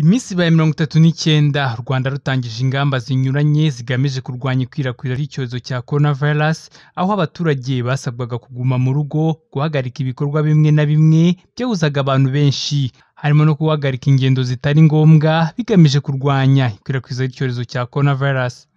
Iminsi ibaye mirongo itatu n'icyenda u Rwanda rutangije ingamba zinyuranye zigamije kurwanya ikwirakwira ry'icyorezo cya Corona virus, aho abaturage basabwaga kuguma mu rugo, guhagarika ibikorwa bimwe na bimwe byahuzaga abantu benshi, harimo no guhagarika ingendo zitari ngombwa bigamije kurwanya ikwirakwiza ry'icyorezo cya Corona virus.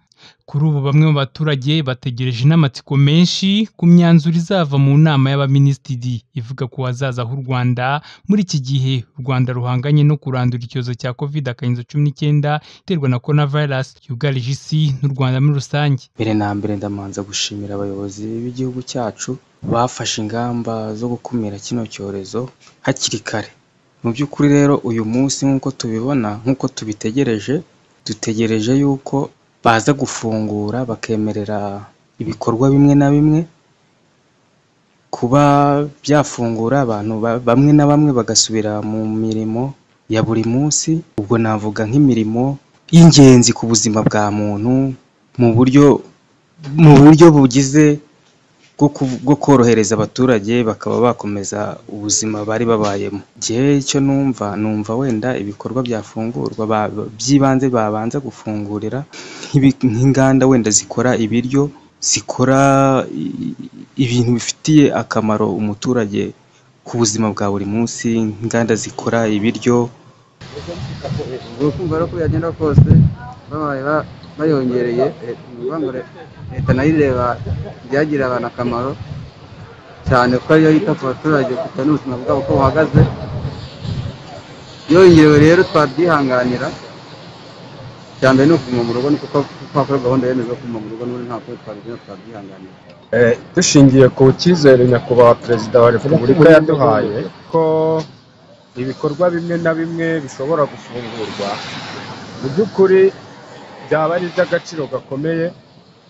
Kuri ubu bamwe mu baturage bategereje n'amatsiko menshi ku myanzuro izava mu nama y'abaminisitiri ivuga ku hazaza h'u Rwanda muri iki gihe u Rwanda ruhanganye no kurandura icyorezo cya covid akarinzo cumi n'icyenda iterwa na Corona virus yugarije isi n'u Rwanda muri rusange. Mbere na mbere ndamanza gushimira abayobozi b'igihugu cyacu bafashe ingamba zo gukumira kino cyorezo hakiri kare. Mu by'ukuri rero uyu munsi nk'uko tubibona nk'uko tubitegereje, dutegereje yuko baza gufungura bakemerera ibikorwa bimwe na bimwe, kuba byafungura abantu ba- bamwe na bamwe bagasubira mu mirimo ya buri munsi, ubwo navuga nk'imirimo y'ingenzi ku buzima bwa muntu mu buryo mu buryo bugize bwo ku- bwo korohereza abaturage bakaba bakomeza ubuzima bari babayemo. Njyewe icyo numva numva wenda ibikorwa byafungurwa ba- by'ibanze babanza gufungurira nk'ibi- nk'inganda wenda zikora ibiryo, zikora i- ibintu bifitiye akamaro umuturage ku buzima bwa buri munsi, inganda zikora ibiryo, ukumva rero uko byagenda kose babaye ba- bayongereye eh, ni ukuvuga ngo re- leta nayo ireba ibyagirira abantu akamaro cyane ko ariyo yita ku baturage kugira n'ubuzima bwabo uko buhagaze yongewe rero twabyihanganira icya mbere ni ukuguma mu rugo ni kuko twakora gahunda yemeje yo kuguma mu rugo n'ubundi ntabwo twabigenza twabyihanganira Eh, dushingiye ku cyizere nyakubahwa perezida wa repubulika yaduhaye ko ibikorwa bimwe na bimwe bishobora gufungurwa mu by'ukuri byaba ari iby'agaciro gakomeye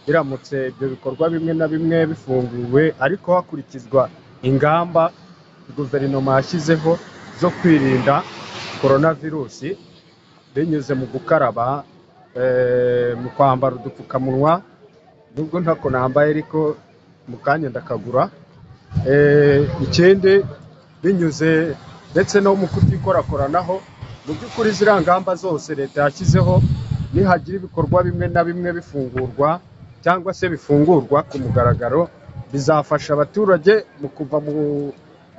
biramutse ibyo bikorwa bimwe na bimwe bifunguwe ariko hakurikizwa ingamba guverinoma yashyizeho zo kwirinda korona virusi binyuze mu gukaraba eh, mu kwambara udupfukamunwa nubwo ntako nambaye ariko mu kanya ndakagura Eh, ikindi binyuze ndetse no mu kutikorakoranaho mu by'ukuri ziriya ngamba zose leta yashyizeho nihagira ibikorwa bimwe na bimwe bifungurwa cyangwa se bifungurwa ku mugaragaro bizafasha abaturage mu kuva mu,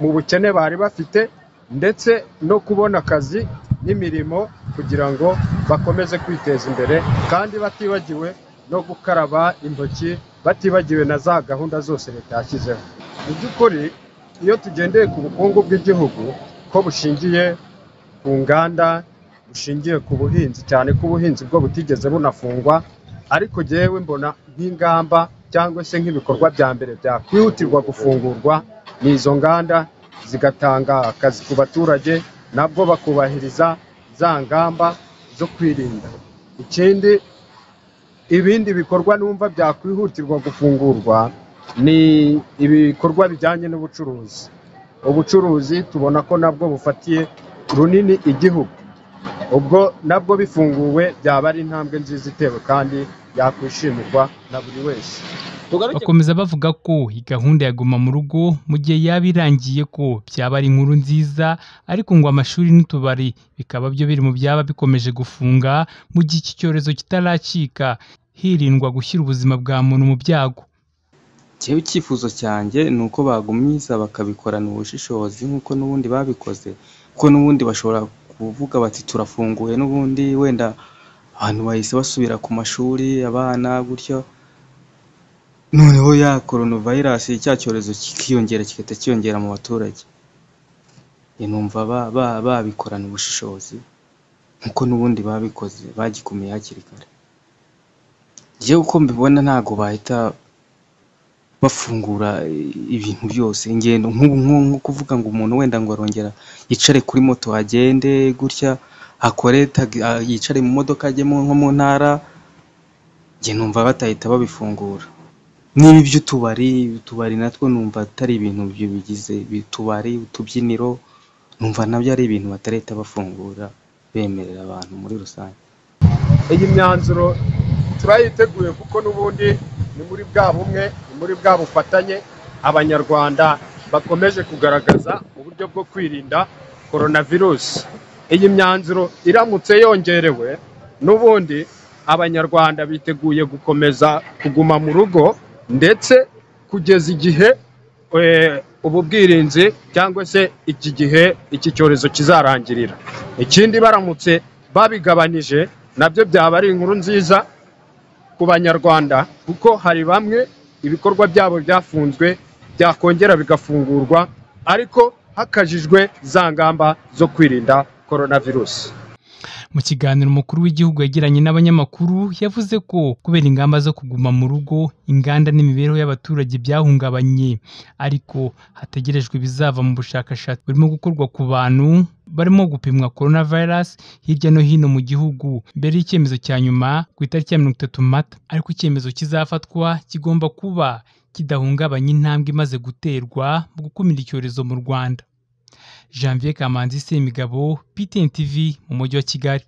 mu bukene bari bafite ndetse no kubona akazi n'imirimo kugira ngo bakomeze kwiteza imbere kandi batibagiwe no gukaraba intoki batibagiwe na za gahunda zose leta yashyizeho mu by'ukuri iyo tugendeye ku bukungu bw'igihugu ko bushingiye ku nganda bushingiye ku buhinzi cyane ko ubuhinzi bwo butigeze bunafungwa ariko jyewe mbona nk'ingamba cyangwa se nk'ibikorwa bya mbere byakwihutirwa gufungurwa ni izo nganda zigatanga akazi ku baturage nabwo bakubahiriza za ngamba zo kwirinda ikindi ibindi bikorwa numva byakwihutirwa gufungurwa ni ibikorwa bijyanye n'ubucuruzi ubucuruzi tubona ko nabwo bufatiye runini igihugu ubwo nabwo bifunguwe byaba ari intambwe nziza itewe kandi yakwishimirwa na buri wese Bakomeza bavuga ko iyi gahunda ya guma mu rugo mu gihe yaba irangiye ko byaba ari inkuru nziza ariko ngo amashuri n'utubari bikaba byo biri mu byaba bikomeje gufunga mu gihe iki cyorezo kitaracika hirindwa gushyira ubuzima bwa muntu mu byago. Njyewe icyifuzo cyanjye ni uko bagumiza bakabikorana ubushishozi nk'uko n'ubundi babikoze kuko n'ubundi bashobora kuvuga bati turafunguye n'ubundi wenda abantu bahise basubira ku mashuri abana gutyo noneho ya koronavirus cya cyorezo kikiyongera kigahita kiyongera mu baturage Njye numva ba- ba- babikorana ubushishozi nk'uko n'ubundi babikoze bagikumiye hakiri kare njyewe uko mbibona ntabwo bahita bafungura eh, ibintu byose ingendo nk'ubu nk'u- nko kuvuga ngo umuntu wenda ngo arongera yicare kuri moto agende gutya akore tagi- ah, yicare mu modoka ajye mu- nko mu ntara njye numva batahita babifungura n'ibi by'utubari utubari natwo numva atari ibintu bi- bigize bi- utubari utubyiniro numva nabyo ari ibintu batarahita bafungura bemerera abantu muri rusange iyi myanzuro turayiteguye kuko n'ubundi ni muri bwa bumwe ni muri bwa bufatanye abanyarwanda bakomeje kugaragaza uburyo bwo kwirinda korona virusi iyi myanzuro iramutse yongerewe n'ubundi abanyarwanda biteguye gukomeza kuguma mu rugo ndetse kugeza igihe eh, ubu bwirinzi cyangwa se iki gihe iki cyorezo kizarangirira ikindi baramutse babigabanije nabyo byaba ari inkuru nziza ku banyarwanda kuko hari bamwe ibikorwa byabo byafunzwe byakongera bigafungurwa ariko hakajijwe za ngamba zo kwirinda korona virusi mu kiganiro umukuru w'igihugu yagiranye n'abanyamakuru yavuze ko kubera ingamba zo kuguma mu rugo inganda n'imibereho y'abaturage byahungabanye ariko hategerejwe ibizava mu bushakashatsi burimo gukorwa ku bantu barimo gupimwa korona virusi hirya no hino mu gihugu mbere y'icyemezo cya nyuma ku itariki ya mirongo itatu mata ariko icyemezo kizafatwa kigomba kuba kidahungabanya intambwe imaze guterwa mu gukumira icyorezo mu rwanda janvier kamanzi semigabo ptn tv mu mujyi wa kigali